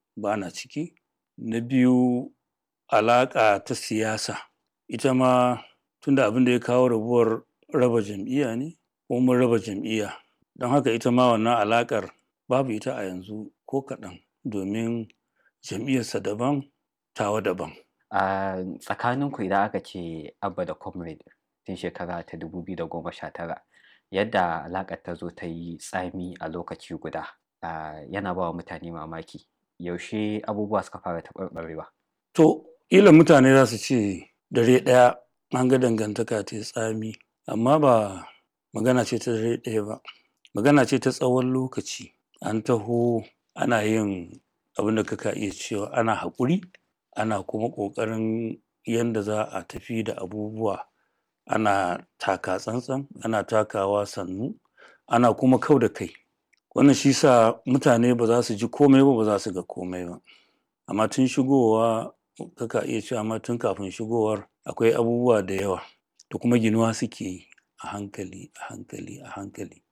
ba na ciki na biyu alaƙa ta siyasa ita ma tunda abin da ya kawo rabuwar raba jam'iyya ne ko mun raba jam'iyya don haka ita ma wannan alaƙar babu ita a yanzu ko kaɗan domin jam'iyyarsa daban tawa daban a tsakaninku idan aka ce abba da comrade tun shekara ta 2019 yadda alaƙar ta zo ta yi tsami a lokaci guda yana ba wa mutane mamaki yaushe abubuwa suka fara taɓarɓarewa to ƙila mutane za su ce dare ɗaya an ga dangantaka ta tsami amma ba magana ce ta dare ɗaya ba magana ce ta tsawon lokaci an taho ana yin abin da kaka iya cewa ana haƙuri ana kuma ƙoƙarin yanda za a tafi da abubuwa ana taka tsantsan ana takawa sannu ana kuma kau da kai wannan shi sa mutane ba za su ji komai ba ba za su ga komai ba amma tun shigowa kaka iya cewa ma tun kafin shigowar akwai abubuwa da yawa da kuma ginuwa suke yi a hankali a hankali a hankali